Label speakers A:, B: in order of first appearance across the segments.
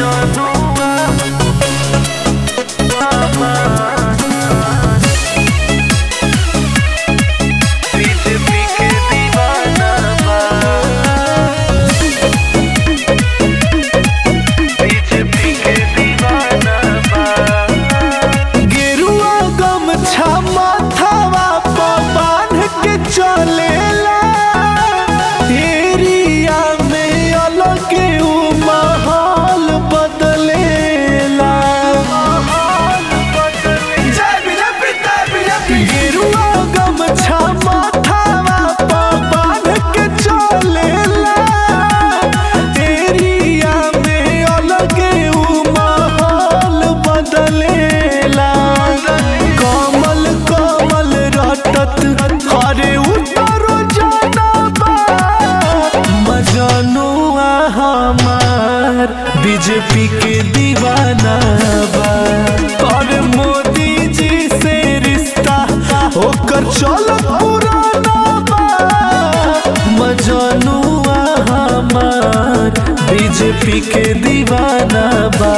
A: BJP के दीवाना बा बीजेपी के दीवाना बा
B: गेरुआ गमछा माथावा प बांध के चलेला एरिया में अलग उ माहौल बदलेला गेरुआ गमछा माथावा प बांध के चलेला एरिया में अलग उ माहौल बदलेला कमल कमल रटत हरे उतरो जानबा मजनुआ हमार बीजेपी के दीवाना बा और मोदी जी से रिश्ता होकर चल पुराना बा मजनुआ हमार बीजेपी के दीवाना बा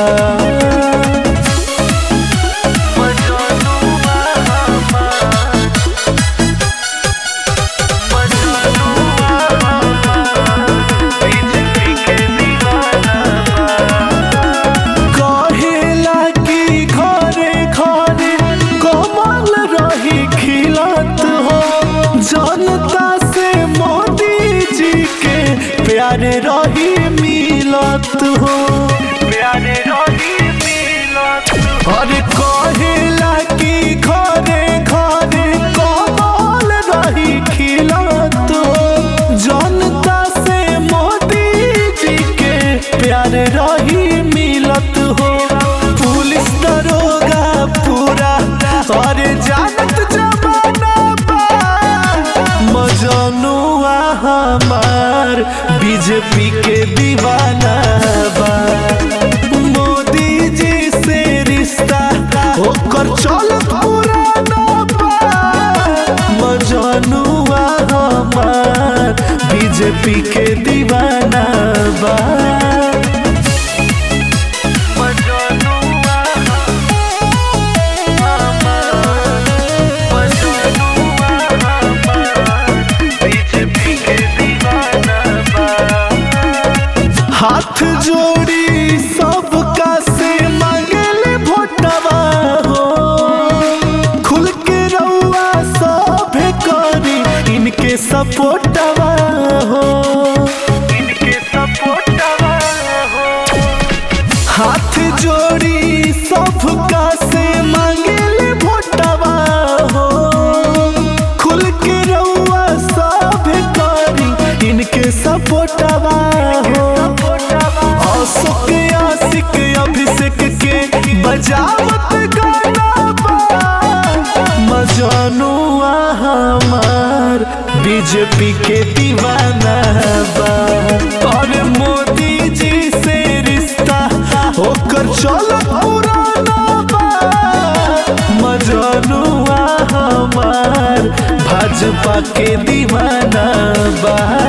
B: कहेला कि घरे घरे कमल रही खिलत हो जनता से मोदी जी के प्यार रही मिलत हो
A: प्यारे रही मिलत
B: अरे कहेला कि घरे घरे कमल रही खिलत हो जनता से मोदी जी के प्यार रही मिलत हो पुलिस दरोगा पूरा अरे जानत जमाना बा मजनुआ हमार बीजेपी के दीवाना बा मोदी जी से रिश्ता होकर चल पुराना बा मजनुआ हमार बीजेपी के दीवाना बा
A: बीजेपी के दीवाना बा
B: हाथ जोड़ी सबका से मांगले भोटवा हो खुल के रउआ सभे करी इनके सपोर्टवा हो
A: इनके सपोर्टवा हो
B: हाथ जोड़ी सबका से मांगले भोटवा हो खुल के रउआ सभे करी इनके सपोर्टवा हो अशोक आशिक अभिषेक के बजावत गाना बा मजनुआ हमार बीजेपी के दीवाना बा और मोदी जी से रिश्ता होकर चल पुराना बा मजनुआ हमार भाजपा के दीवाना बा